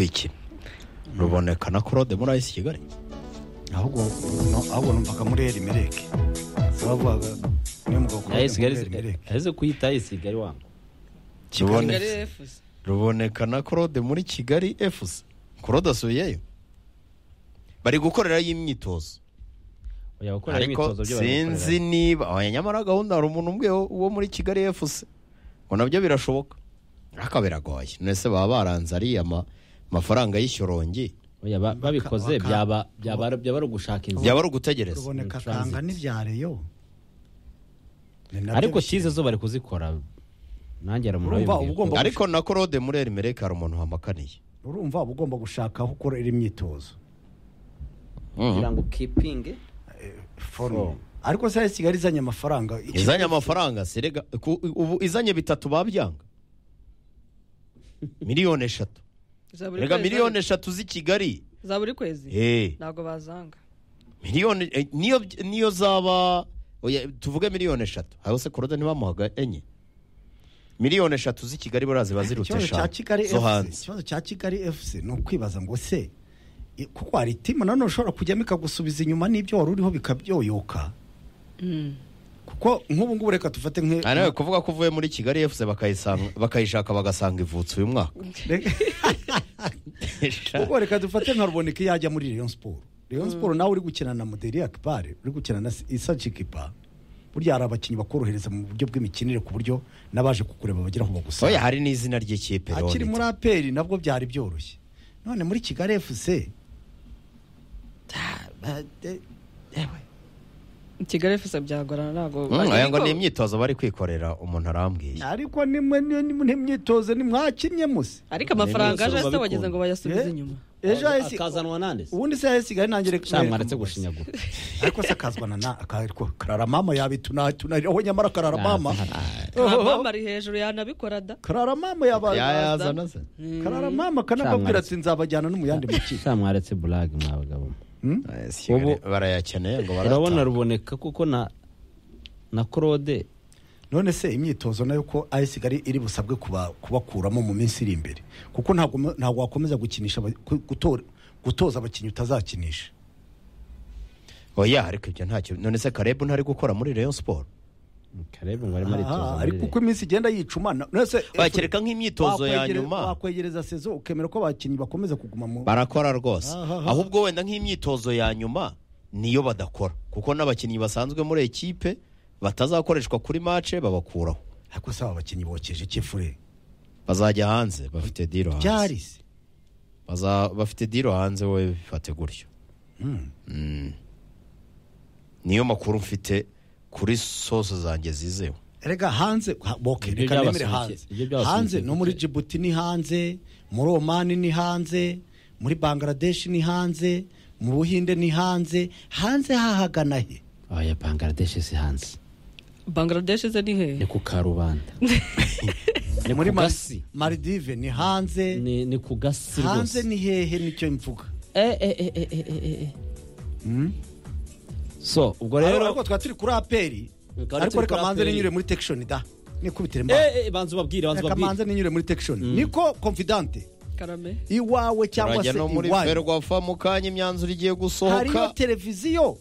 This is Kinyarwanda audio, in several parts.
iki ruboneka na claude muri ayisi kigali ahubwo no- ahubwo numvaga muri eri mereke bavugaga niyo mugabo claude muri Ay'i Kigali eri mereke aheze kuyita ay'i Kigali wangu kigali Rubone- efusi ruboneka na claude muri kigali efusi claude asubiyeyo bari gukorerayo imyitozo ujya gukora ariko imyitozo byo sinzi niba oya, nyamara gahunda hari umuntu umwe wo- uwo muri kigali efusi ngo nabyo birashoboka ariko biragoye nese baba baranze ariya ma- mafaranga y'ishyorongi oya ba- babikoze Waka- byaba byaba byaba ari ugushaka inzira byaba ari ugutegereza ruboneka Transit. kanga n'ibyareyo Ni nabyo ariko bishyira. tize zo bari kuzikora nanjye Urumva uba aramuroye ugomba ariko na claude muri eri mereke hari umuntu wamakaniye urumva uba ugomba gushaka aho ukorera imyitozo kugira ngo kipinge forume ariko se Ay'i kigali izanye amafaranga iki- izanye amafaranga serega ku- ubu izanye bitatu babyanga miliyoni eshatu za buri rega kwezi miliyoni eshatu z'i kigali za buri kwezi Eh, ntabwo bazanga miliyoni eh, niyo niyo zaba oya, tuvuge miliyoni eshatu aho se korode ntibamuhaga enye miliyoni eshatu z'i kigali buriya ziba ziruta ikibazo cya kigali eshanu zo fc hanze ikibazo cya kigali fc ni ukwibaza ngo se i- kuko hari timu nanone ushobora kujyamo ikagusubiza inyuma n'ibyo wari uriho bikabyoyoka kuko nk'ubu ngubu reka tufate nk'e- Ah, nawe kuvuga ko uvuye muri kigali efuse bakayisanga- bakayishaka bagasanga ivutse uyu mwaka Reka- kuko reka dufate nka ruboneka iyo ajya muri Rayon Sport Rayon Sport nawe uri gukina na Moderi Akbare uri gukina na Isa Chikipa burya hari abakinnyi bakorohereza mu buryo bw'imikinire ku buryo n'abaje kukureba bagera aho bagusanga oya hari n'izina ry'ikipe rero akiri muri nitwa. aperi nabwo byari byoroshye none muri kigali efuse kigali efusi byagorana ntabwo Mm, Ariko- oya ngo ni imyitozo bari kwikorera umuntu arambwiye ariko nimwe ntimyitozo nimwakinye muse ariko amafaranga Ni aje imyitozo se wagize ngo bayasubize Eh? inyuma ejo hahise- akazanwa nande se ubundi se hahise kigali nangere cyangwa mwaretse gushinyagura ariko se akazwana na akariko karara mama yabitunariraho nyamara karara mama karabamba ari hejuru yanabikora da karara mama yaba yayazana se karara mama kanababwira ati nzabajyana no mu yandi makipe cyangwa mwaretse burage mwa bagabo Hmm? Kigali barayakeneye ngo urabona barayatanga ruboneka kuko na na claude none se imyitozo nayo ko ayi kigali iri busabwe kuba- kubakuramo mu minsi iri imbere kuko ntabwo mu- ntabwo wakomeza gukinisha aba- ku- gutora- gutoza abakinnyi utazakinisha oya ariko ibyo ntacyo none se karebu ntari gukora muri rayon siporo karebe ngo arimo aritoza Ah, muri ariko uko Rayon. iminsi igenda yicumana nese bakireka nk'imyitozo ya nyuma wakwegereza sezo ukemera ko abakinnyi bakomeza kuguma mu barakora rwose Aha. ahubwo wenda nk'imyitozo ya nyuma niyo badakora kuko n'abakinnyi basanzwe muri ekipe batazakoreshwa kuri mace babakuraho ariko se aba bakinnyi bokeje ikifure bazajya hanze bafite diro hanze byari se Baza- bafite diro hanze wowe bifate gutyo Mm. niyo makuru mfite kuri sose zanjye zizewe erega hanze ha- boke Ibyo reka nemere byabasunikira- hanze ibyo byabasunikira hanze no muri gute? Djibouti ni hanze muri Oman ni hanze muri Bangladesh ni hanze mu Buhinde ni hanze hanze hahagana he oya bangladesh si hanze bangladesh ze ni hehe ni ku karubanda ni muri ku Mal- gasi Maldive ni hanze ni ni ku gasi hanze rwose ni hehe nicyo mvuga Eh, eh, eh, eh, eh, eh, eh. so ubwo rero ariko twa turi kuri aperi Reka ariko turi reka kuri manze APR. ninyure muri tekishoni da nikubitire mbaho Eh, eh, banza ubabwire banza reka ubabwire manze ninyure muri tekishoni niko confidante karame iwawe cyangwa se turajya no muri iwanyu ferwafa mu kanya imyanzuro igiye hariyo gusohoka televiziyo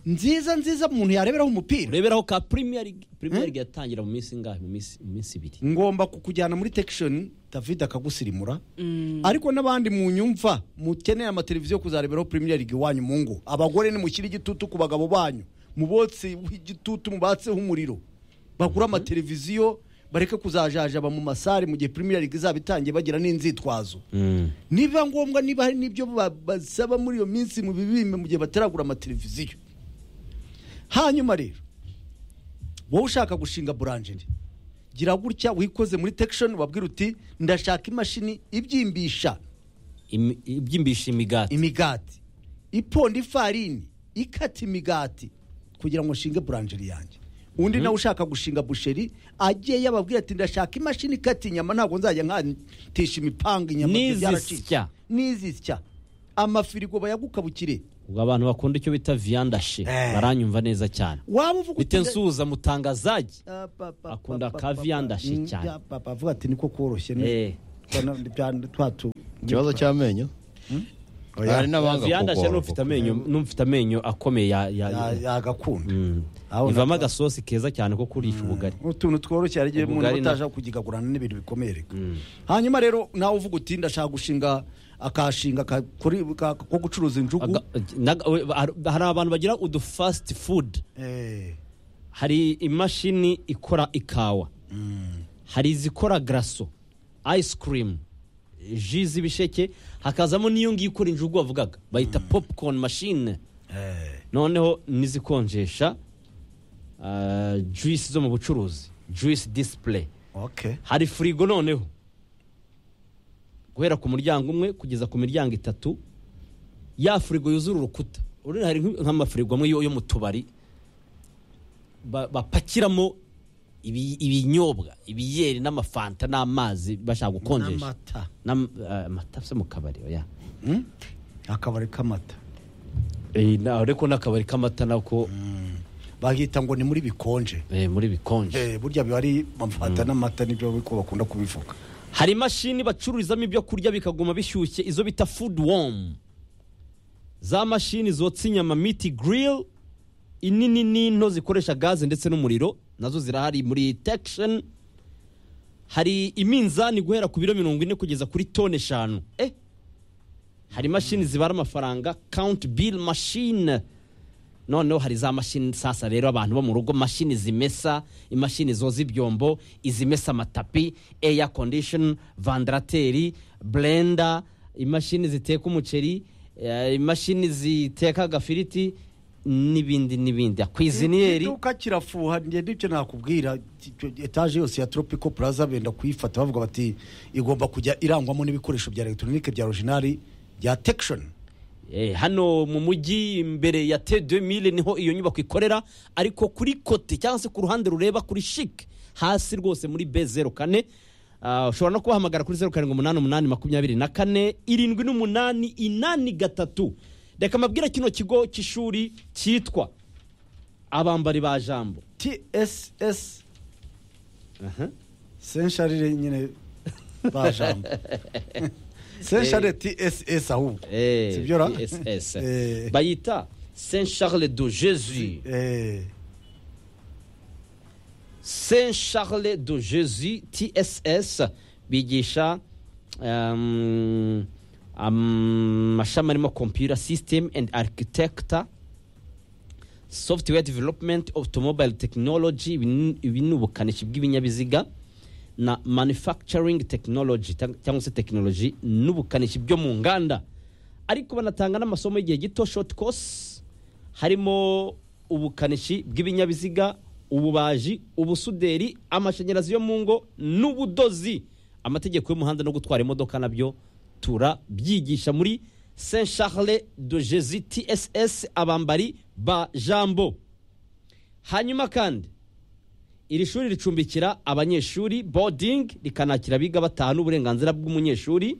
nziza nziza umuntu yareberaho umupira ureberaho ka premier league premier league yatangira mu minsi ingahe mu minsi mu minsi ibiri ngomba kukujyana muri tekishoni david akagusirimura ariko n'abandi mu nyumva mukeneye amateleviziyo kuzareberaho premier league iwanyu mu ngo abagore nimushyire igitutu ku bagabo banyu mubotse igitutu mubatseho umuriro bagure amateleviziyo bareke kuzajajaba mu masare mu gihe premier league izaba itangiye bagira n'inzitwazo niba ngombwa niba hari n'ibyo ba- basaba muri iyo minsi mu bibime mu gihe bataragura amateleviziyo hanyuma rero wowe ushaka gushinga buranjeri gira gutya wikoze muri tekishoni wabwira uti ndashaka imashini ibyimbisha Imi- ibyimbisha imigati imigati iponda ifarini ikata imigati kugira ngo nshinge buranjeri yanjye undi nawe ushaka gushinga busheri agiye yababwira ati ndashaka imashini ikata inyama ntabwo nzajya nkatisha imipanga inyama ibyo N'izisya. byaracitse." n'izisya amafirigo bayagukabukire ubwo abantu bakunda icyo bita viandashe Eh. baranyumva neza cyane waba uvuga bite nda- nsuhuza mutangazaji Ah, pa, pa, pa, Akunda pa, ka pa, pa. viandashe Mm, cyane. ya, pa, pa, avuga ati niko koroshye ni- Eh, Twana- bya- twatu ikibazo cy'amenyo hari n'abanga yandashe kugorwa. n'ufite amenyo n'ufite amenyo akomeye ya ya Ya- yagakunda Mm. Aho ivamo na- agasosi keza cyane ko kurisha ubugari utuntu tworoshye hari igihe umuntu Ubugari na- utajya kugigagurana n'ibintu bikomeye reka hanyuma rero nawe uvuga uti ndashaka gushinga akashinga ka- kuri- ka- ko gucuruza injugu Aga- naga- we- har- hari abantu bagira udu fast food Eh, hari imashini ikora ikawa hari izikora garaso ice cream ji z'ibisheke hakazamo n'iyo ngiyo ikora injugu wavugaga bayita popcorn machine eh, noneho n'izikonjesha ah, juice zo mu bucuruzi juice display okay hari firigo noneho guhera ku muryango umwe kugeza ku miryango itatu ya firigo yuzura urukuta urabona hari nk- nk'amafirigo amwe yo yo mu tubari ba- bapakiramo ibi- ibinyobwa ibiyeri n'amafanta n'amazi bashaka gukonjesha n'amata N'am- ah, amata se mu kabari oya Hmm? akabari k'amata Eh, na- ariko n'akabari k'amata nako bagita ngo ni muri bikonje eh, muri bikonje Eh, burya biba ari amafanta n'amata nibyo ko bakunda kubivuga hari imashini bacururizamo ibyo kurya bikaguma bishyushye izo bita food warm za mashini zotsa inyama miti grill inini n'into zikoresha gaze ndetse n'umuriro nazo zirahari muri tection hari iminzani guhera ku biro mirongo ine kugeza kuri toni eshanu eh hari imashini zibara amafaranga count bill machine noneho hari za mashini sasa rero abantu bo mu rugo mashini zimesa imashini zoza ibyombo izimesa amatapi air condition vandarateri blender imashini ziteka umuceri eh, imashini ziteka agafiriti n'ibindi n'ibindi kwiziniyeri iduka kirafuha njye n'ibyo nakubwira etaje yose ya tropico plaza benda kuyifata bavuga bati igomba kujya irangwamo n'ibikoresho bya elegitoronike bya originari bya tekishoni Eh, hano mu mujyi imbere ya T2000 niho iyo nyubako ikorera ariko kuri kote cyangwa se ku ruhande rureba kuri chic hasi rwose muri B04 Ah, ushobora no kubahamagara kuri 0788 irindwi n'umunani inani gatatu reka mabwira kino kigo cy'ishuri cyitwa abambari ba jambo tss Aha. sensharire nyine bajambo sensharire tss ahubwo Eh, sibyora PSS. Eh. bayita saint charles de jésus Eh, saint charles de jésus tss bigisha um, amashami arimo computer system and architecture software development automobile technology ibi- ibi ni ubukanishi bw'ibinyabiziga na manufacturing technology cyang- cyangwa se technology n'ubukanishi byo mu nganda ariko banatanga n'amasomo y'igihe gito short course harimo ubukanishi bw'ibinyabiziga ububaji ubusuderi amashanyarazi yo mu ngo n'ubudozi amategeko y'umuhanda no gutwara imodoka nabyo turabyigisha muri saint charles de jesus tss abambari ba jambo hanyuma kandi iri shuri ricumbikira abanyeshuri boarding rikanakira abiga bataha n'uburenganzira bw'umunyeshuri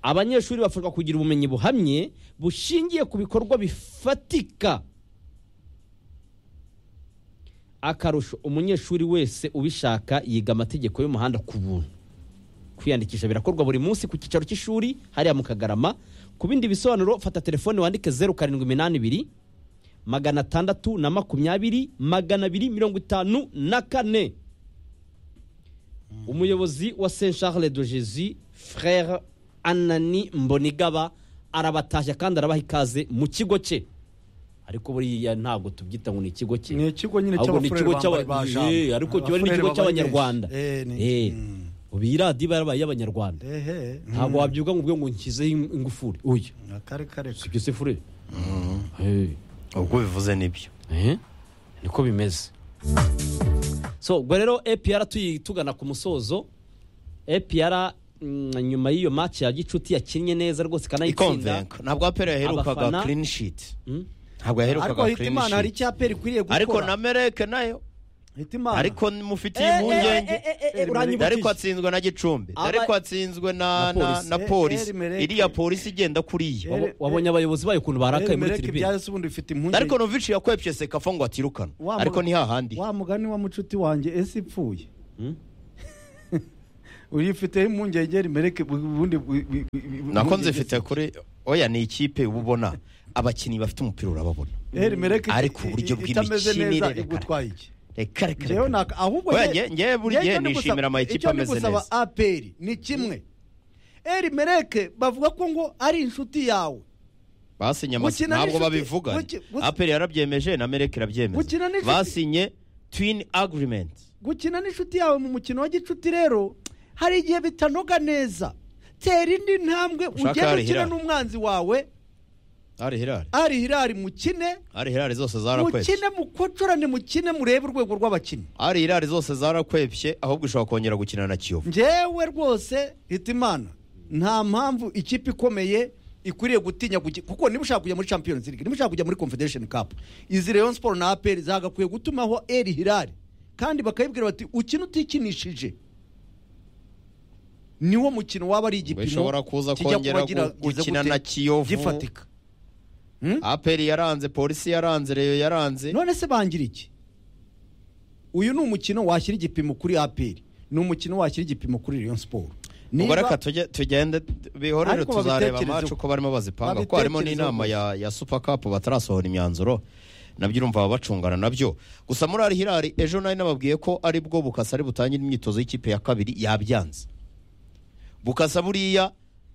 abanyeshuri bafashwa kugira ubumenyi buhamye bushingiye ku bikorwa bifatika akarusho umunyeshuri wese ubishaka yiga amategeko y'umuhanda ku buntu kwiyandikisha birakorwa buri munsi ku cyicaro cy'ishuri hariya mu kagarama ku bindi bisobanuro fata telefone wandike zeru karindwi iminani ibiri magana atandatu na makumyabiri magana abiri mirongo itanu na kane umuyobozi wa saint charles de jesus frere anani mbonigaba arabatashya kandi arabaha ikaze mu kigo cye ariko buriya ntabwo tubyita ngo ni ikigo cye ni ikigo nyine ahubwo ni ikigo cy'abafurere bajambo cy'abanyarwanda ariko kiba ari n'ikigo cy'abanyarwanda Eh, ubu iyi radiyo iba yarabaye iy'abanyarwanda ehe ntabwo wabyuka ngo ubwe ngo nshyizeho in- ingufuri uyu akari kare si byo se furere ubwo bivuze nibyo niko bimeze so ubwo rero apr tuyi- tugana ku musozo apr mm, nyuma y'iyo match ya gicuti yakinnye neza rose ikanayitsinda ikonvenka ntabwo apera yaherukaga Abafana- clean sheet Mm? ntabwo ariko yaherukaga clean hitimana hari sheet icyapa ikwiriye gukora ariko na mereke nayo hitimana ariko mufitiye Eh, eh, impungenge eh, eh, eh, eh, Eri- uranyibukije. ariko atsinzwe na gicumbi Aba- ariko atsinzwe na Na na- polisi. na Eh, polisi Eri Mereke. iriya polisi igenda kuriya Eh, Wabo- wabonye abayobozi bayo ukuntu barakaye muri mereke tribune byahise ubundi bifite impungenge ariko novici yakwepshe sekafo ngo atirukana Wa mu- ariko ntihahandi wa mugani wa mucuti wanjye ese ipfuye Hmm? uyifiteho impungenge rimereke ubundi bu- bu- bu- nako nzifite kuri oya ni ikipe uba ubona abakinnyi bafite umupira urababona Eh, rimereke ariko uburyo i- i- itameze bw'imikinire neza reka- igutwaye iki reka reka ngewe naka ahubwo Oya, nge- nge- ngewe buri nge- gihe icyo ndi gusaba- nishimira amakipe icyo ndi ameze gusaba neza. APR ni kimwe eri mereke bavuga ko ngo ari inshuti yawe basinye amasi Gukina ntabwo n'inshuti- babivuga guki- guki- aperi yarabyemeje na mereke Gukina irabyemeza n'inshuti- basinye twin agreement gukina n'inshuti yawe mu mukino wa gicuti rero hari igihe bitanoga neza tera indi ntambwe Ushaka ugende Ari ukina Hilal. n'umwanzi wawe ari hirari ari hirari mukine ari hirari zose zarakwepye mukine mukocorane mukine murebe urwego rw'abakinnyi ari hirari zose zarakwepye ahubwo ushobora kongera gukina na kiyovu ngewe rwose hitimana nta mpamvu ikipe ikomeye ikwiriye gutinya kuki- kuko niba ushaka kujya muri champions league niba ushaka kujya muri confederation cup izi rayon sport na aperi zagakwiye gutumaho eri hirari kandi bakayibwira bati ukina utikinishije niwo mukino waba ari igipimo ishobora kuza kijya kuba kongera gira- gu- gize gukina gute? na Kiyovu. gifatika aperi yaranze polisi yaranze reyo yaranze none se bangira iki uyu ni umukino washyira igipimo kuri aperi ni umukino washyira igipimo kuri rayon sport ubwo Niba- reka tujye- tugende bihorere Ariko tuzareba babitekerezeho. amacu ko barimo bazipanga kuko harimo Babitekerezeho n'inama gusa. ya ya super cup batarasohora imyanzuro nabyo urumva baba bacungana nabyo gusa muri ari hirari ejo nari nababwiye ko ari bwo bukasa ari butangire imyitozo y'ikipe ya kabiri yabyanze bukasa buriya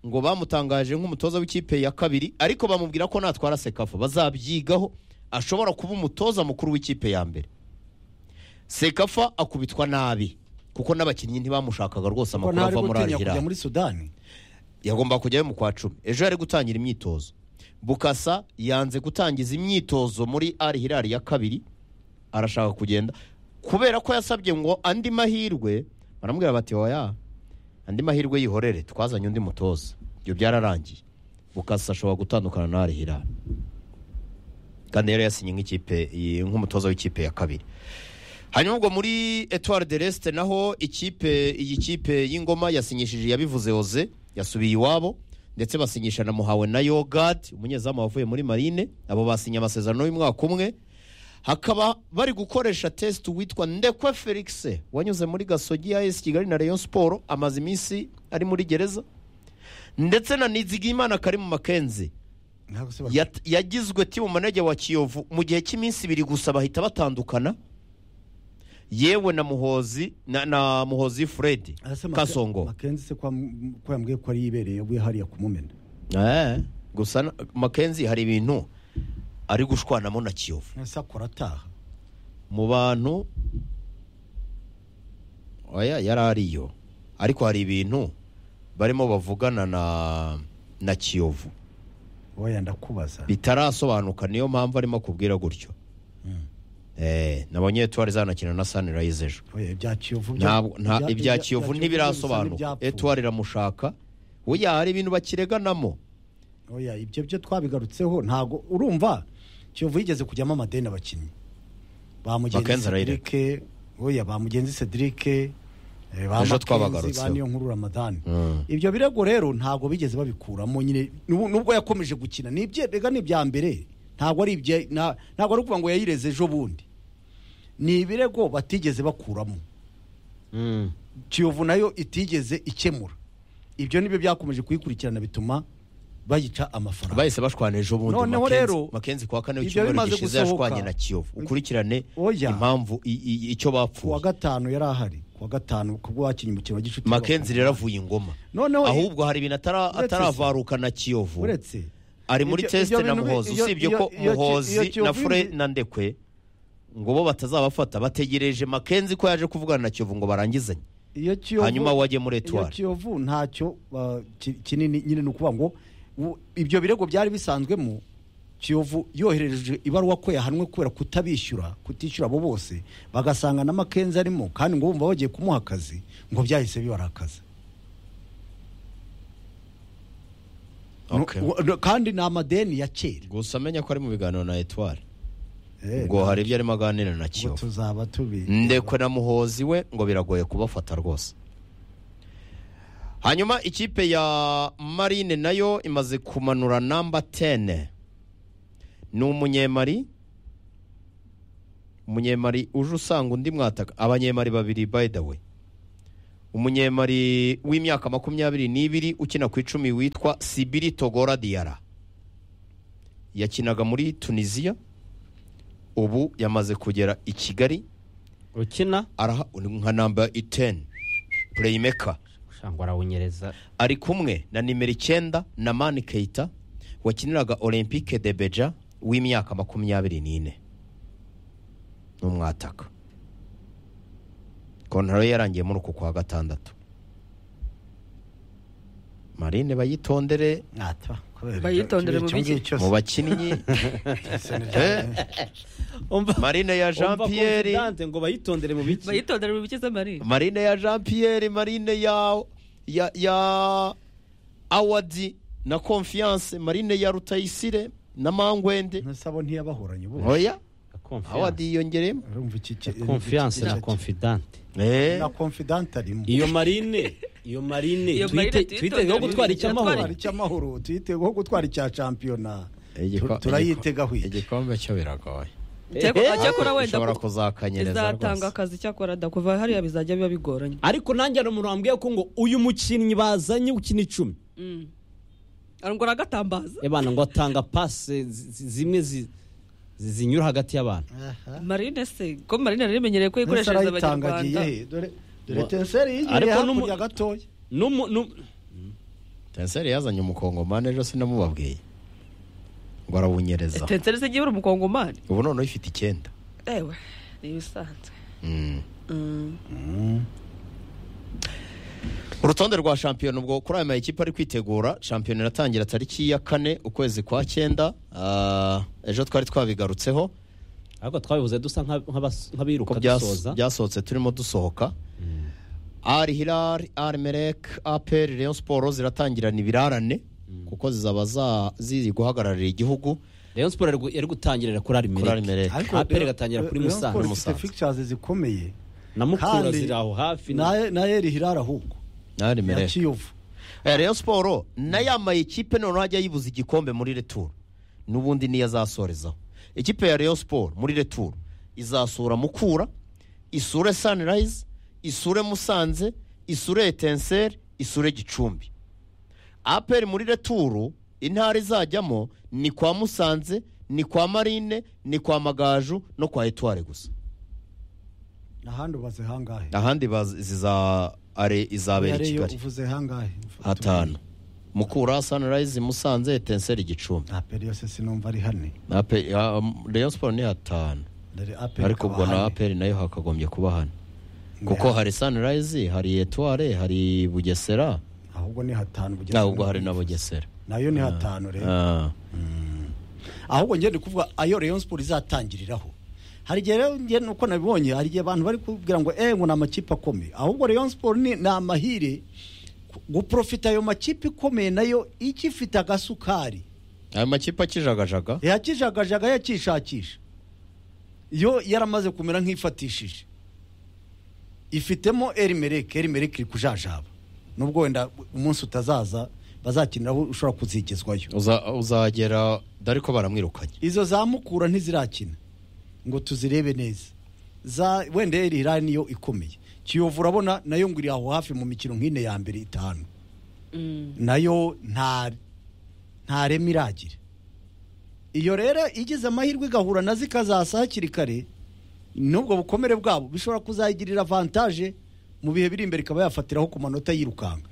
ngo bamutangaje nk'umutoza w'ikipe ya kabiri ariko bamubwira ko natwara sekafa bazabyigaho ashobora kuba umutoza mukuru w'ikipe ya mbere sekafa akubitwa nabi kuko n'abakinnyi ntibamushakaga rwose Ko amakuru ntari ava muri ari gutinya kujya hirari muri sudani yagomba kujyayo mu kwa cumi ejo yari gutangira imyitozo bukasa yanze gutangiza imyitozo muri ari hirari ya kabiri arashaka kugenda kubera ko yasabye ngo andi mahirwe baramubwira bati oya andi mahirwe yihorere twazanye undi mutoza ibyo byararangiye bukasa ashobora gutandukana na ari hirari kandi yari yasinye nk'ikipe nk'umutoza w'ikipe ya kabiri hanyuma ubwo muri etuwari de resite naho ikipe iyi kipe y'ingoma yasinyishije yabivuze oze yasubiye iwabo ndetse basinyisha na muhawe na yogadi umunyezamu wavuye muri marine abo basinye amasezerano y'umwaka umwe hakaba bari gukoresha tesite witwa ndekwe felix wanyuze muri gasogi ya esi kigali na rayon siporo amaze iminsi ari muri gereza ndetse na nizigiyimana karimu makenzi Yat- yagizwe timu manege wa kiyovu mu gihe cy'iminsi ibiri gusa bahita batandukana yewe na muhozi na, na muhozi fred kasongo makenzi se kwa- ko yambwiye ko ari ibereye we hariya kumumena Eh, gusa na- makenzi hari ibintu ari gushwanamo na kiyovu ese akora ataha mu bantu oya yari ariyo ariko hari ibintu barimo bavugana na na kiyovu wowe ndakubaza bitarasobanuka niyo mpamvu arimo kubwira gutyo eh nabonye etuwari zanakina na sunrise ejo Oya, ibya kiyovu byo- ntabwo nta ibya- ibya ibya- kiyovu ibya ntibirasobanuka ntibyapfuye. etuwari iramushaka oya hari ibintu bakireganamo Oya, ibyo byo twabigarutseho ntabwo urumva kiyovu yigeze kujyamo amadeni abakinnyi ba mugenzi Makenzi arayireka. cedric oya ba mugenzi cedric eh, ba Ejo Makenzi, twabagarutseho. ba niyo nkuru ramadani Mm. ibyo birego rero ntabwo bigeze babikuramo nyine nubu- nubwo yakomeje gukina ni ibye mbega ni ibya mbere ntabwo ari ibye na- ntabwo ari ukuvuga ngo yayireze ejo bundi ni ibirego batigeze bakuramo Mm. kiyovu nayo itigeze ikemura ibyo nibyo byakomeje kuyikurikirana bituma bayica amafaranga bahise bashwana ejo bundi Noneho Makenzi- rero, makenzi kwa kane ibyo w'icyumweru bimaze gishize gusohoka. yashwanye na kiyovu ukurikirane Oya. impamvu i- i- icyo ku wa bapfuye gatanu yari ahari ku wa gatanu kubwo wakinnye umukino wa gicuti makenzi rero avuye ingoma Noneho- ahubwo hari ibintu atara- Uretse se- ataravaruka na kiyovu uretse ari muri Ibyo- tesite ibyo na bintu bi- muhozi iyo- usibye iyo- ko iyo ki- iyo muhozi kiyovu na fure izi- na ndekwe ngo bo batazabafata bategereje makenzi ko yaje kuvugana na kiyovu ngo barangizanye iyo kiyovu Hanyuma wajye muri Etoile. iyo kiyovu ntacyo uh, ki- kinini nyine ni ukuvuga ngo u- ibyo birego byari bisanzwemo kiyovu yohereje ibaruwa ko yahanwe kubera kutabishyura kutishyura abo bose bagasanga na makenzi arimo kandi ngo bumva bagiye kumuha akazi ngo byahise bibarakaza Nu- Okay. u- nu- kandi ni amadeni ya kera gusa amenya ko ari mu biganiro na etuwari Eh, ngo hari ibyo arimo aganira na ubwo kiyovu tuzaba tubi ndekwe na muhozi we ngo biragoye kubafata rwose hanyuma ikipe ya marine nayo imaze kumanura namba 10 ni umunyemari umunyemari uje usanga undi mwataka abanyemari babiri by the way umunyemari w'imyaka makumyabiri n'ibiri ukina ku icumi witwa sibiri togora diyara yakinaga muri tunisiya ubu yamaze kugera i kigali ukina araha nka namba iteni pureyimeka ngo arawunyereza ari kumwe na nimero icyenda na mani keita wakiniraga olympique de beja w'imyaka makumyabiri n'ine ni umwataka kontaro ye yarangiye muri uku kwa gatandatu marine bayitondere Bayitondere mu biki? mu bakinnyi Eh, marine ya jean pierre ngo bayitondere mu biki bayitondere mu bikize marine marine ya jean pierre marine ya ya ya awadi na confiance marine ya rutayisire na mangwende ntasabo ntiyabahoranye ubu oya awadi Confiance. yiyongereyemo urumva iki ki- confiance iki- na iki- confidante Eh, na confidant arimo iyo marine iyo marine Iyo marine twite- twitezeho tuyitondere gutwara mu biki? icyamahoro Twari- gutwara icy'amahoro tuyiteho gutwara icya shampiyona igiko- tu- turayitega hwike. igikombe cyo biragoye cyakora cyakora wenda ushobora kuko kuzakanyereza izatanga rwose akazi cyakora da kuva hariya bizajya biba bigoranye ariko nanjye hari umuntu wambwiye ko ngo uyu mukinnyi bazanye ukina icumi Mm. arongora agatambaza abana ngo atanga pase zi- zi- zimwe zi- zi- zinyura hagati y'abantu marine se ko marine rero imenyereye ko yikoreshereza abanyarwanda agiye dore dore Wa- tenseri yigiriye Ariko n'umu- hakurya gatoya N'umu- n'umu- tenseri yazanye umukongomani ejo sinamubabwiye ngo arawunyereza tenseri se igihe uri umukongomani ubu none uyifite icyenda ewe ni ibisanzwe Mm. Mm. urutonde rwa shampiyona ubwo kuri aya makipe ari kwitegura shampiyona iratangira tariki ya kane ukwezi kwa cyenda Ah, ejo twari twabigarutseho ariko twabivuze dusa nka- nk'abas- ko nk'abiruka byas- dusoza byasohotse turimo dusohoka ari hilari ari merek aperi leon siporo ziratangirana ibirarane kuko zizaba za- ziri guhagararira igihugu rayon siporo yari gu- yari gutangirira kuri ari kuri arimereke merek Ariko APR Rayon- igatangira kuri Rayon Musanze. Sport Musanze. ifite fixtures zikomeye na mukura Kandi- ziri aho hafi na na- na Eri Hilal ahubwo ari ya merek Kiyovu leon siporo nayo amaye ikipe noneho ajya yibuza igikombe muri returu n'ubundi niyo azasorezaho ikipe ya leon siporo muri returu izasura mukura isure sanirayizi isure musanze isure etenseri isure gicumbi aperi muri returu intara izajyamo ni kwa musanze ni kwa marine ni kwa magaju no kwa etuware gusa ahandi ubaze hangahe ahandi bazi- ziza are izabera i Yareyo kigali uvuze hangahe hatanu mukura sanirayizi musanze etenseri gicumbi aperi yose sinumva ari hane Na Ape- ya, um, Rayon Sports ni hatanu dore aperi ariko ubwo na aperi nayo hakagombye kuba hano kuko hari sanirayizi hari etuware hari bugesera ahubwo ni hatanu Bugesera ahubwo hari ni- na bugesera nayo ni hatanu rero Ah. ahubwo ngende kuvuga ayo Rayon Sport izatangiriraho hari igihe rero njye nuko nabibonye hari igihe abantu bari kubwira ngo eh ngo ni amakipe akomeye ahubwo Rayon Sport ni ni amahire guprofita ayo makipe ikomeye nayo ikifite agasukari ayo makipe akijagajaga yakijagajaga yakishakisha yo yaramaze kumera nk'ifatishije ifitemo erimereke erimereke iri kujajaba nubwo wenda umunsi utazaza bazakiniraho ushobora kuzigezwayo Uza- uzagera dore ko baramwirukanye izo za mukura ntizirakina ngo tuzirebe neza za wenda eri irani niyo ikomeye kiyovu urabona nayo ngo iri aho hafi mu mikino nk'ine ya mbere itanu Mm. nayo nta nta reme iragira iyo rero igize amahirwe igahura nazo ikazasa hakiri kare n'ubwo bukomere bwabo bishobora kuzayigirira avantaje mu bihe biri imbere ikaba yafatiraho ku manota yirukanka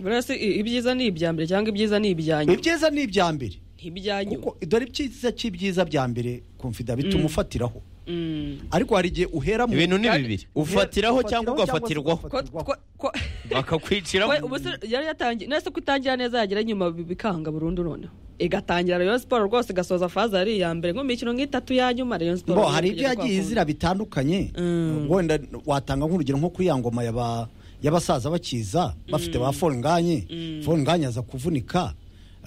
buri wese i- ibyiza ni ibya mbere cyangwa ibyiza ni ibya nyuma ibyiza ni ibya mbere ibya nyuma kuko dore ibyiza cy'ibyiza bya mbere kumvida bituma ufatiraho Mm. ariko hari igihe uhera mu ibintu ni bibiri ufatiraho cyangwa ugafatirwaho ko ko- ko bakakwicira we ubu se yari yatangiye nese ko itangira neza yagera nyuma bi- bikanga burundu noneho igatangira rayon siporo rwose igasoza faze ari iya mbere nko mu mikino nk'itatu ya nyuma rayon siporo bo hari ibyo yagiye izira bitandukanye Mm. wenda watanga nk'urugero nko kuri ya ngoma yaba- y'abasaza bakiza bafite ba forunganye forunganye aza kuvunika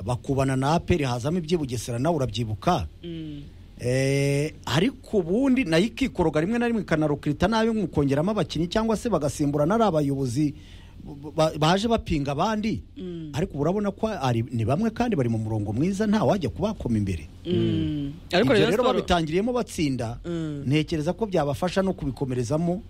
bakubana na aperi hazamo ibyibugesera nawe urabyibuka Eh, ariko ubundi nayo ikikoroga rimwe na rimwe ikanarukirita nabi mukongeramo abakinnyi cyangwa se bagasimburana ari abayobozi ba- baje bapinga abandi ariko ubu urabona ko ari- ni bamwe kandi bari mu murongo mwiza nta wajya kubakoma imbere Mm. ibyo ariko rero rayon siporo babitangiriyemo batsinda Mm. ntekereza ko byabafasha no kubikomerezamo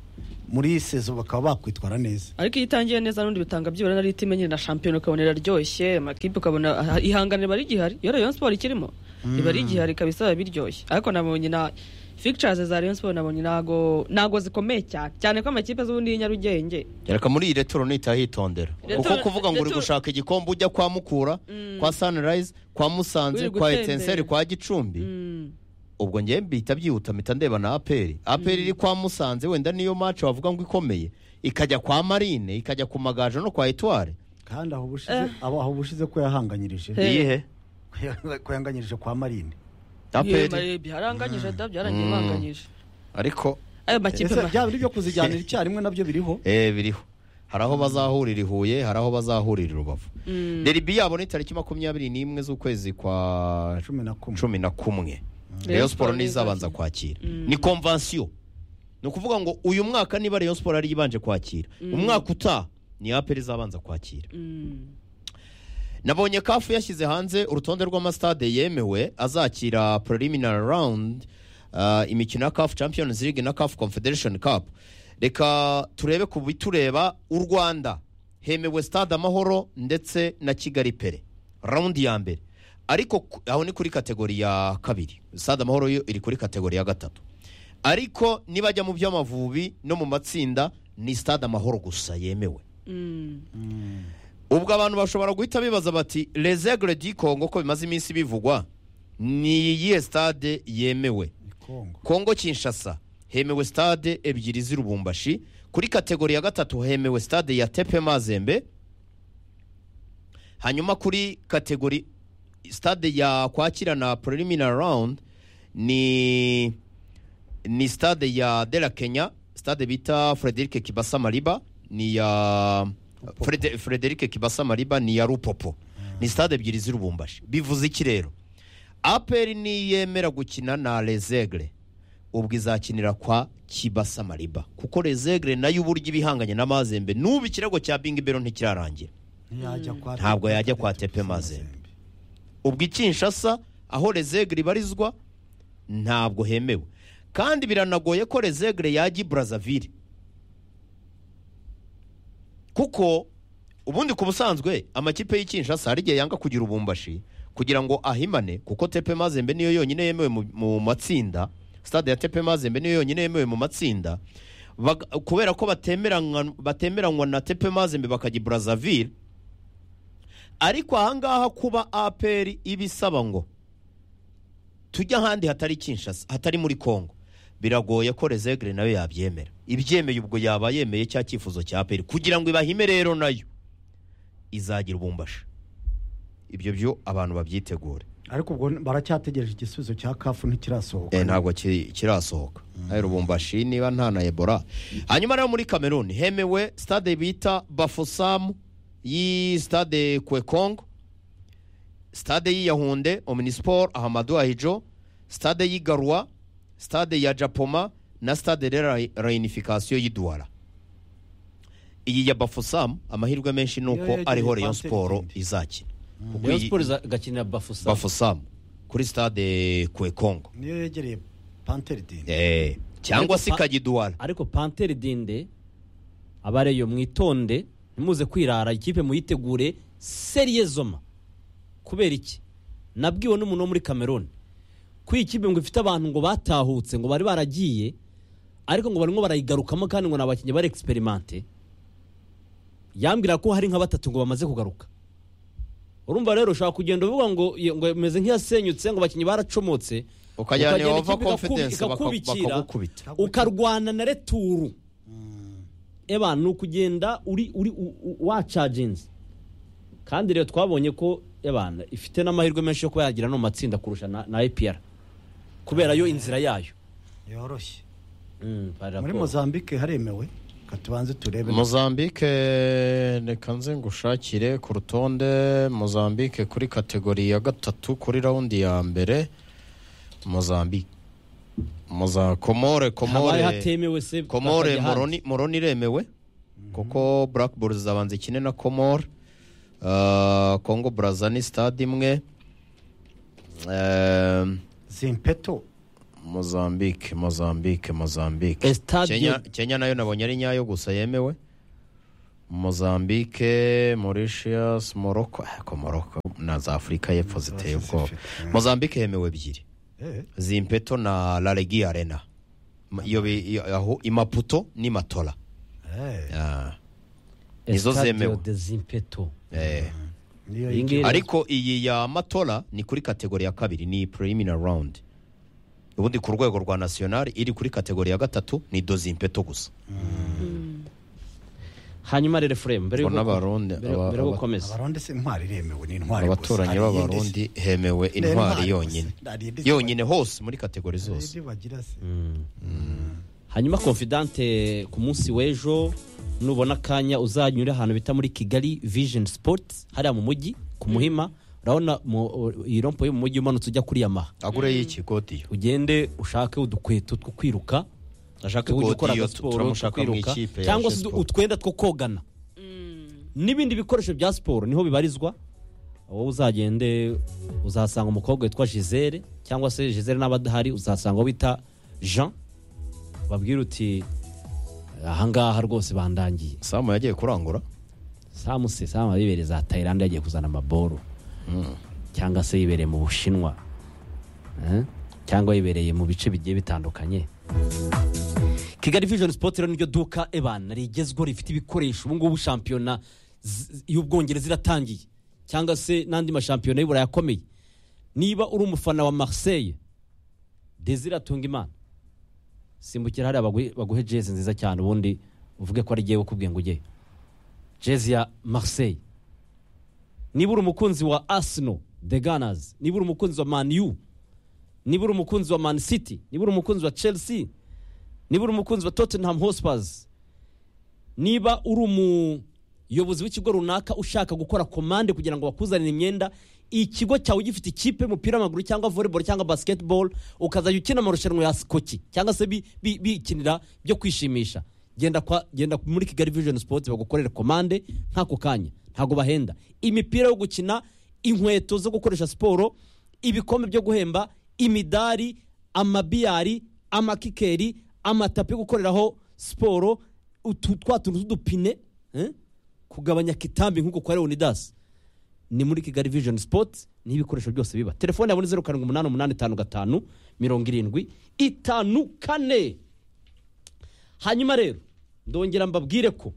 muri sezo bakaba bakwitwara neza ariko iyo itangiye neza n'undi bitanga byibura na litime nyine na shampiyona ukabona iraryoshye amakipe ukabona aha- ihangane riba rigihari iyo Rayon Sport ikirimo riba rigihari ikaba isaba biryoshye ariko nabonye na fictures za Rayon Sport nabonye nago nago zikomeye cyane cyane ko amakipe z'ubundi y'inyarugenge reka muri iyi retoro nihita hitondera Retro- kuko kuvuga ngo uri retro- gushaka igikombe ujya kwa mukura kwa sunrise kwa musanze Uri kwa gutembera. etenseri kwa gicumbi Mm. ubwo ngewe mbihita byihuta mpita ndeba na aperi aperi iri kwa musanze wenda niyo mace wavuga ngo ikomeye ikajya kwa marine ikajya ku magaju no kwa etware kandi aho ubushize abo aho ubushize ko yahanganyirije Eh. iyihe ko yahanganyirije kwa marine aperi Iyo byaranganyije da byarangiye Mm. banganyije ariko ayo makipe Ese ma- byaba biri byo kuzijyanira icyarimwe nabyo biriho eh biriho hari aho bazahurira i huye hari aho bazahurira i rubavu deribi yabo ni tariki makumyabiri n'imwe z'ukwezi kwa cumi na kumwe cumi na kumwe Rayon Rayon Sport Sport nizo izabanza izakira. kwakira ni konvansiyo ni ukuvuga ngo uyu mwaka niba Rayon Sport ari ibanje kwakira umwaka utaha ni APR izabanza kwakira Mm. nabonye kafu yashyize hanze urutonde rw'amasitade yemewe azakira preliminary round uh, imikino ya kafu champions league na kafu confederation cup reka turebe ku bitureba u rwanda hemewe stade amahoro ndetse na kigali pere rawundi ya mbere ariko ku- aho ni kuri kategori ya kabiri stade amahoro yo iri kuri kategori ya gatatu ariko nibajya mu by'amavubi no mu matsinda ni stade amahoro gusa yemewe Mm. ubwo abantu bashobora guhita bibaza bati rezegre di kongo ko bimaze iminsi bivugwa ni iyihe stade yemewe ni kongo kongo kinshasa hemewe stade ebyiri z'i rubumbashi kuri kategori ya gatatu hemewe stade ya tepe mazembe hanyuma kuri kategori stade ya kwakira na preliminary round ni ni stade ya de la kenya stade bita frederic kibasa mariba ni ya Frede- frederic kibasa mariba ni ya rupopo ni stade ebyiri z'i rubumbashi bivuze iki rero aperi niyemera gukina na rezegre ubwo izakinira kwa kibasa mariba kuko rezegre nayo uburyo ibihanganye n'amazembe n'ubu ikirego cya bingi bero ntikirarangira ntiyajya kwa Ntabwo yajya kwa Tepe Mazembe. ubwo ikinshasa aho rezegre ibarizwa ntabwo hemewe kandi biranagoye ko rezegre yajya i brazzaville kuko ubundi ku busanzwe amakipe y'ikinshasa hari igihe yanga kugira ubumbashi kugira ngo ahimane kuko tepe mazembe niyo yonyine yemewe mu, mu matsinda stade ya tepe mazembe niyo yonyine yemewe mu matsinda Baga- kubera ko batemeranywa- batemeranywa na tepe mazembe bakajya i brazzaville ariko ahangaha kuba aperi ibisaba ngo tujya ahandi hatari kinshasa hatari muri kongo biragoye ko rezegre nayo yabyemera ibyemeye ubwo yaba yemeye cya cyifuzo cya aperi kugira ngo ibahime rero nayo izagira ubumbashi ibyo byo abantu babyitegure ariko ubwo baracyategereje igisubizo cya kafu ntikirasohoka Eh, ntabwo ki- kirasohoka nayo rubumbashi niba nta na ebola hanyuma rero muri cameroon hemewe stade bita bafosamu y'i stade kwekongo stade y'i yahunde omnisport ahamadu ahijo stade y'i garwa stade ya japoma na stade de la reunification y'i duwara iyi ya bafosamu amahirwe menshi ni Yo, uko yo, ariho yo, rayon sport Panther izakina kuko Rayon iyi Sport igakinira Bafusa bafosamu kuri stade kwekongo niyo yegereye panterideni Eh, cyangwa se ikajya iduwara ariko Pantere Dinde abareyo mwitonde ntimuze kwirara ikipe muyitegure seriye zoma kubera iki nabwiwe n'umuntu wo muri Cameroon ko iyi kipe ngo ifite abantu ngo batahutse ngo bari baragiye ariko ngo barimo barayigarukamo kandi ngo ni abakinnyi bari experimente yambwira ko hari nka batatu ngo bamaze kugaruka urumva rero ushobora kugenda uvuga ngo iyo- ngo imeze nk'iyasenyutse ngo abakinnyi baracomotse ukajyana ukagenda yehova ikipe igakubi- confidence baka- ikakubikira bakagukubita ukarwana na returu eba ni ukugenda uri uri u- u- wacaginze kandi rero twabonye ko ebana ifite n'amahirwe menshi yo kuba yagira no mu matsinda kurusha na, na epr kubera yo inzira yayo yoroshye Mm, barira muri ko- mozambique haremewe ka tubanze turebe mozambique reka nze ngushakire ku rutonde mozambique kuri kategori ya gatatu kuri rawundi ya mbere mozambique Moza- komore habaye komore hatemewe se komore bakajya hanze. moroni moroni iremewe kuko black bulls zabanza ikine na komore Ah, congo braza ni stade imwe Ehm, zimpeto mozambique mozambique mozambique Estadio- Kenya- kenya nayo nabonye ari nyayo gusa yemewe mozambique mauritius morocco ariko morocco na za afurika y'epfo ziteye ubwoba mozambique yemewe ebyiri zimpeto na laregi arena Ma- iyo bi- iyo- aho imaputo ni matora Ah, nizo Estadio zemewe de Zimpeto. eh. Iyi ngiyi- ariko iyi ya matora ni kuri kategori ya kabiri ni preliminary round ubundi ku rwego rwa national iri kuri kategori ya gatatu ni dozimpeto gusa hanyuma rero Efuremu mbere Mbona yuko- Abarundi- mbere- aba- mbere yo aba- gukomeza abarundi se intwari iremewe ni intwari gusa. abaturanyi Hari iyindi b'abarundi hemewe Ni intwari intwari gusa. yonyine Nta rindi- yonyine hose muri kategori se- zose rindi bagira se. hanyuma confidante ku munsi w'ejo nubona akanya uzanyure ahantu bita muri kigali vision sports hariya mu mujyi ku muhima urabona mu- iyi rompo yo mu mujyi umanutse ujya kuri yamaha agure y'ikigodiyo ugende ushake udukweto two kwiruka ashake ujya ukora Godiyo agasiporo turamushaka two mu kwiruka ikipe ya cyangwa G se Sport. utwenda two kogana n'ibindi bikoresho bya siporo niho bibarizwa wowe uzagende uzahasanga umukobwa witwa gisele cyangwa se gisele n'abadahari uzahasanga uwo bita jean babwira uti ahangaha rwose bandangiye samu yagiye kurangura samuse samu yibereye za tayilande yagiye kuzana amaboro cyangwa se yibereye mu bushinwa Eh? cyangwa yibereye mu bice bigiye bitandukanye kigali vision sport rero niryo duka ebana rigezweho rifite ibikoresho ubu ngubu shampiyona z- y'ubwongereza iratangiye cyangwa se n'andi mashampiyona y'uburayi akomeye niba uri umufana wa marseille desire atunga imana simbukira hariya baguhe- baguhe jezi nziza cyane ubundi uvuge ko ari igiye ukubwiye ngo ujyeyo jezi ya marseille niba uri umukunzi wa arsenal the gunners niba uri umukunzi wa man u niba uri umukunzi wa man city niba uri umukunzi wa chelsea niba uri umukunzi wa tottenham hotspurs niba uri umuyobozi w'ikigo runaka ushaka gukora komande kugira ngo bakuzanire imyenda ikigo cyawe gifite ikipe y'umupira w'amaguru cyangwa volleyball cyangwa basketball ukazajya ukina amarushanwa ya skoki cyangwa se bi- bi- bikinira byo kwishimisha genda kwa, genda muri kigali vision sports bagukorere komande nk'ako kanya ntabwo bahenda imipira yo gukina inkweto zo gukoresha siporo ibikombe byo guhemba imidari amabiyari amakikeri amatapi yo gukoreraho siporo utu twa tuntu tw'udupine eh? kugabanya kitambi nk'uko kwa leonidas ni muri kigali vision sport niho ibikoresho byose biba telefone yabone zeru karindwi umunani umunani itanu gatanu mirongo irindwi itanu kane hanyuma rero ndongera mbabwire ko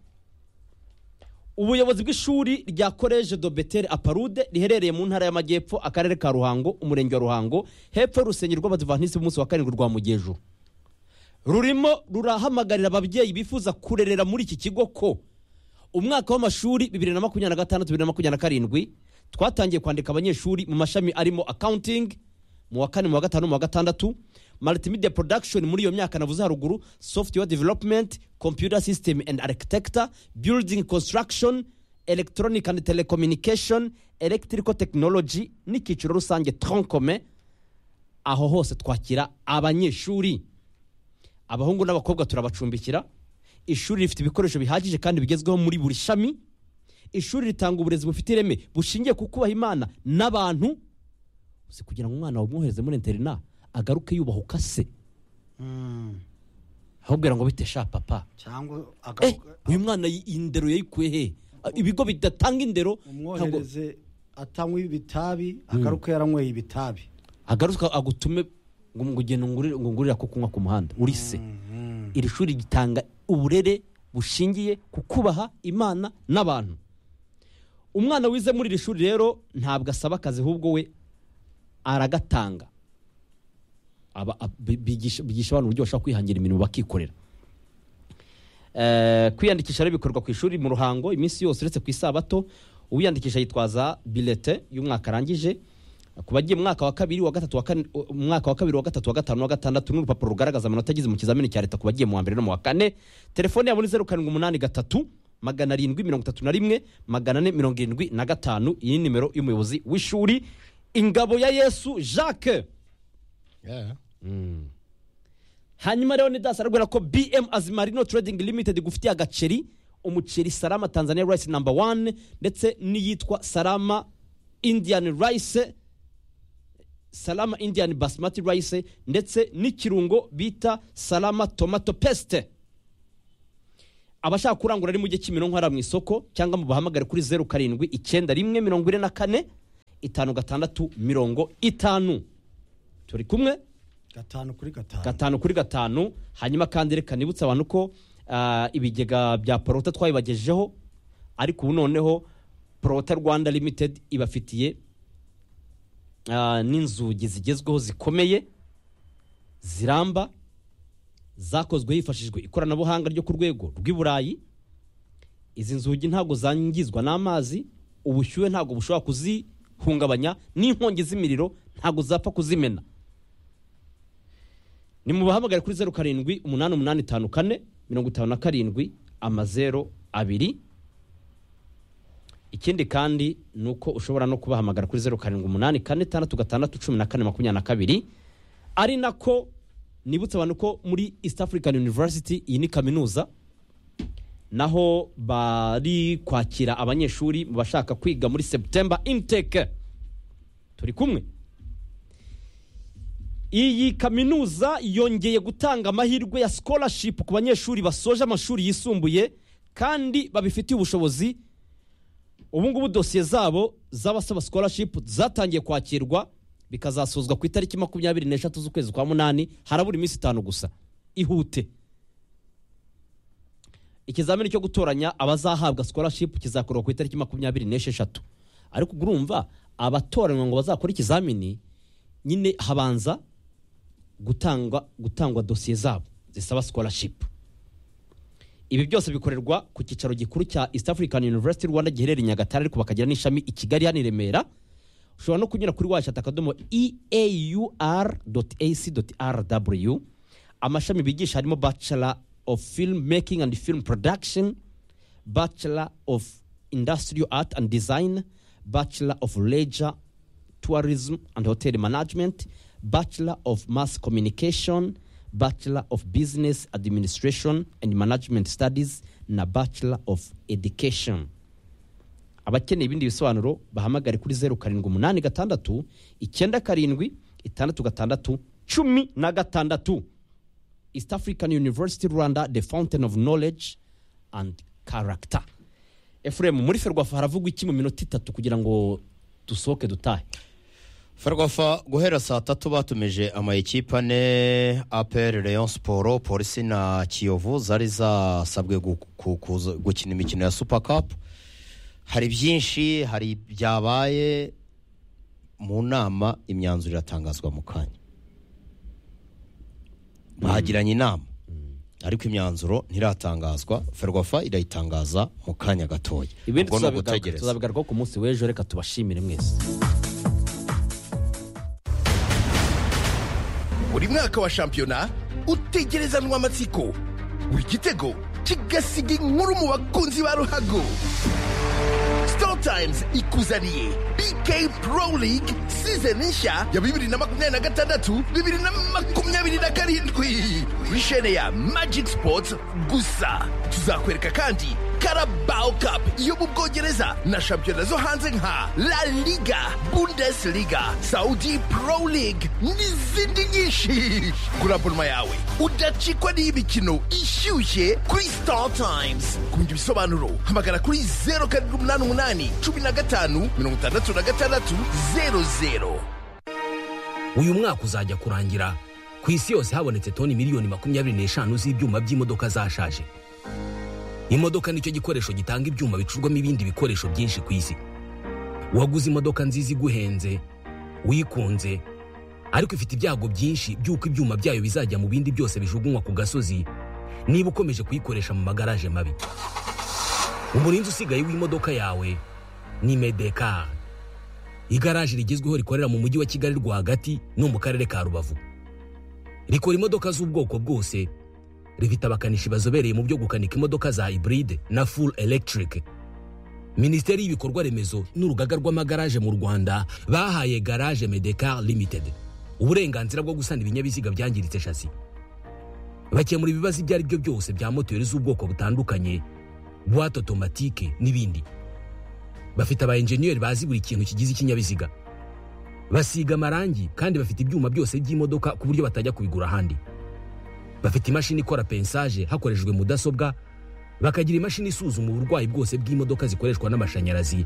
ubuyobozi bw'ishuri rya koleje do betel aparude riherereye mu ntara y'amajyepfo akarere ka ruhango umurenge wa ruhango hepfo y'urusengero rw'abadivanisi b'umunsi wa karindwi rwa mugejo rurimo rurahamagarira ababyeyi bifuza kurerera muri iki kigo ko umwaka w'amashuri bibiri na makumyabiri na gatandatu bibiri na makumyabiri na karindwi twatangiye kwandika abanyeshuri mu mashami arimo accounting mu wa kane mu wa gatanu mu wa gatandatu multimedia production muri iyo myaka navuze haruguru software development computer system and architecture building construction electronic and telecommunication electrical technology n'icyiciro rusange troncome aho hose twakira abanyeshuri abahungu n'abakobwa turabacumbikira ishuri rifite ibikoresho bihagije kandi bigezweho muri buri shami ishuri ritanga uburezi bufite ireme bushingiye ku kubaha imana n'abantu si kugira ngo umwana wamwohereze muri interina agaruke yubahuka se Mm. ahubwira ngo bite sha papa cyangwa eh, agaruka- uyu mwana iyi- iyi ndero yayikuye he Ah, ibigo bidatanga indero ntabwo umwohereze atanywa ibitabi agaruka yaranyweye ibitabi agaruka agutume ngo ngo ugende ngurire- ngo ngurira ko kunywa ku muhanda uri se Mhm. iri shuri ritanga uburere bushingiye ku kubaha imana n'abantu umwana wize muri iri shuri rero ntabwo asaba akazi ahubwo we aragatanga Aba- ab- bigisha bigisha abantu uburyo bashobora kwihangira imirimo bakikorera Eh, kwiyandikisha rero bikorwa ku ishuri mu ruhango iminsi yose uretse ku isabato uwiyandikisha yitwaza bilete y'umwaka arangije ku bagiye mu mwaka wa kabiri wa gatatu wa kane mu mwaka wa kabiri wa gatatu wa gatanu wa gatandatu n'urupapuro rugaragaza amanota agize mu kizamini cya leta ku bagiye mu wa mbere no mu wa kane telefone yabo ni zeru karindwi umunani gatatu magana arindwi mirongo itatu na rimwe magana ane mirongo irindwi na gatanu iyi ni nimero y'umuyobozi w'ishuri ingabo ya yesu jacques hanyuma rero nidasi arabwira ko bm azimarino trading limited gufitiye agaceri umuceri sarama tanzania rice number one ndetse n'iyitwa sarama indian rice salama indian basmati rice ndetse n'ikirungo bita salama tomato pesite abashaka kurangura ari mu gihe cy'imironko hariya mu isoko cyangwa mubahamagare kuri zeru karindwi icyenda rimwe mirongo ine na kane itanu gatandatu mirongo itanu turi kumwe gatanu kuri gatanu gatanu kuri gatanu hanyuma kandi reka nibutse abantu ko ah, ibigega bya porota twabibagejeho ariko ubu noneho porota rwanda limitedi ibafitiye ah, n'inzugi zigezweho zikomeye ziramba zakozwe hifashishijwe ikoranabuhanga ryo ku rwego rw'i burayi izi nzugi ntabwo zangizwa n'amazi ubushyuhe ntabwo bushobora kuzihungabanya n'inkongi z'imiriro ntabwo zapfa kuzimena ni mu bahamagare kuri zeru karindwi umunani umunani itanu kane mirongo itanu na karindwi amazeru abiri ikindi kandi ni uko ushobora no kubahamagara kuri zeru karindwi umunani kane itandatu gatandatu cumi na kane makumyabiri na kabiri ari nako nibutse abantu ko muri east african university iyi ni kaminuza naho bari kwakira abanyeshuri bashaka kwiga muri september intake turi kumwe iyi kaminuza yongeye gutanga amahirwe ya scholarship ku banyeshuri basoje amashuri yisumbuye kandi babifitiye ubushobozi ubu ngubu dosiye zabo z'abasaba scholarship zatangiye kwakirwa bikazasozwa ku itariki makumyabiri n'eshatu z'ukwezi kwa munani harabura iminsi itanu gusa ihute ikizamini cyo gutoranya abazahabwa scholarship kizakorwa ku itariki makumyabiri n'esheshatu ariko ubwo urumva abatoranywa ngo bazakore ikizamini nyine habanza gutangwa gutangwa dosiye zabo zisaba scholarship ibi byose bikorerwa ku cyicaro gikuru cya east african university rwanda giherereye i nyagatare ariko bakagira n'ishami i kigali hano i remera ushobora no kunyura kuri washata akadomo eaur ac rw amashami bigisha harimo bachelor of film making and film production bachelor of industrial art and design bachelor of leisure tourism and hotel management bachelor of mass communication bachelor of business administration and management studies na bachelor of education abakeneye ibindi bisobanuro bahamagare kuri zeru karindwi umunani gatandatu icyenda karindwi itandatu gatandatu cumi na gatandatu east african university rwanda the fountain of knowledge and character efuremu muri ferwafa haravugwa iki mu minota itatu kugira ngo dusohoke dutahe ferwafa guhera saa tatu batumije ama ekipe ane aperi leon siporo polisi na kiyovu zari zasabwe gu- ku- kuza- gukina imikino ya supa kapu hari byinshi hari byabaye mu nama imyanzuro iratangazwa mu kanya bahagiranye inama ariko imyanzuro ntiratangazwa ferwafa irayitangaza mu kanya gatoya ibindi Ubwo ni tuzabigaruka- ugutegereza. tuzabigarukaho ku munsi w'ejo reka tubashimire mwese buri mwaka wa shampiyona utegerezanwa amatsiko buri gitego kigasiga inkuru mu bakunzi ba ruhago sitoro tayimuzi ikuzaniye bk pro league sizoni nshya ya bibiri na makumyabiri na gatandatu bibiri na makumyabiri na karindwi kuri shene ya magic sports gusa tuzakwereka kandi karabao cup yo mu bwongereza na shampiyona zo hanze nka la liga bundesliga saudi pro league n'izindi nyinshi gura abonoma yawe udacikwa n'iy'imikino ishyushye kuri star times ku bindi bisobanuro hamagara kuri zeru karindwi umunani umunani cumi na gatanu mirongo itandatu na gatandatu zeru zeru uyu mwaka uzajya kurangira ku isi yose habonetse toni miliyoni makumyabiri n'eshanu z'ibyuma by'imodoka zashaje imodoka nicyo gikoresho gitanga ibyuma bicurwamo ibindi bikoresho byinshi ku isi waguze imodoka nziza iguhenze wikunze ariko ifite ibyago byinshi by'uko ibyuma byayo bizajya mu bindi byose bijugunywa ku gasozi niba ukomeje kuyikoresha mu magaraje mabi umurinzi usigaye w'imodoka yawe ni medekari igaraje rigezweho rikorera mu mujyi wa kigali rwagati no mu karere ka rubavu rikora imodoka z'ubwoko bwose rifite abakanishi bazobereye mu byo gukanika imodoka za hybride na full electric minisiteri y'ibikorwa remezo n'urugaga rw'amagaraje mu rwanda bahaye garage medecar limited uburenganzira bwo gusana ibinyabiziga byangiritse shasi bakemura ibibazo ibyo ari byo byose bya moteri z'ubwoko butandukanye buwate otomatike n'ibindi bafite aba enjeniyeri bazi buri kintu kigize ikinyabiziga basiga amarangi kandi bafite ibyuma byose by'imodoka ku buryo batajya kubigura ahandi bafite imashini ikora pensaje hakoreshejwe mudasobwa bakagira imashini isuzuma uburwayi bwose bw'imodoka zikoreshwa n'amashanyarazi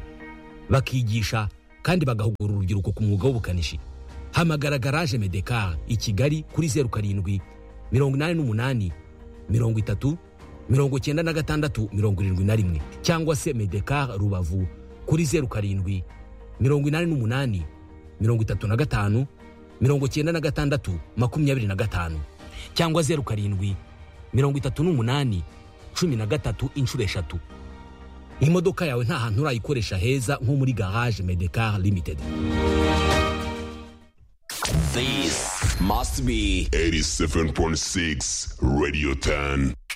bakigisha kandi bagahugura urubyiruko ku mwuga w'ubukanishi hamagara garaje medekar i kigali kuri zeru karindwi mirongo inani n'umunani mirongo itatu mirongo icyenda na gatandatu mirongo irindwi na rimwe cyangwa se medekar rubavu kuri zeru karindwi mirongo inani n'umunani mirongo itatu na gatanu mirongo icyenda na gatandatu makumyabiri na gatanu cyangwa zeru karindwi mirongo itatu n'umunani cumi na gatatu inshuro eshatu imodoka yawe nta hantu urayikoresha heza nko muri garage medekar limited This must be 87.6 Radio 10.